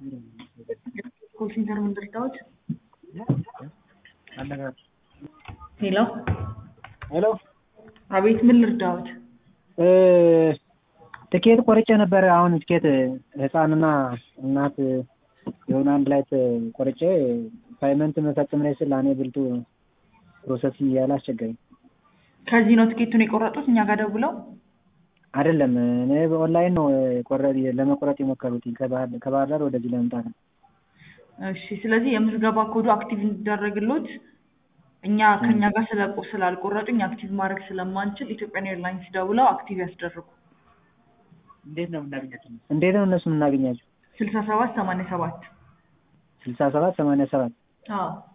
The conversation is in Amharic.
ኮል ሴንተር ምን ልርዳዎት? ሄሎ ሄሎ አቤት፣ ምን ልርዳዎት? ትኬት ቆርጬ ነበረ። አሁን ትኬት ህፃንና እናት የሆነ አንድ ላይ ቆርጬ ፓይመንት መፈጸም ላይ ስል እኔ ብልጡ ፕሮሰስ እያለ አስቸገረኝ። ከዚህ ነው ትኬቱን የቆረጡት እኛ ጋር ደውለው? አይደለም እኔ በኦንላይን ነው ቆረ- ለመቁረጥ የሞከሩት ከባህር ዳር ወደዚህ ለመምጣት ነው። እሺ፣ ስለዚህ የምዝገባ ኮዱ አክቲቭ እንዲደረግሎት እኛ ከኛ ጋር ስለቆ ስላልቆረጡኝ አክቲቭ ማድረግ ስለማንችል ኢትዮጵያን ኤርላይንስ ደውለው አክቲቭ ያስደርጉ። እንዴት ነው የምናገኛቸው? እንዴት ነው እነሱ የምናገኛቸው? ስልሳ ሰባት ሰማንያ ሰባት ስልሳ ሰባት ሰማንያ ሰባት አዎ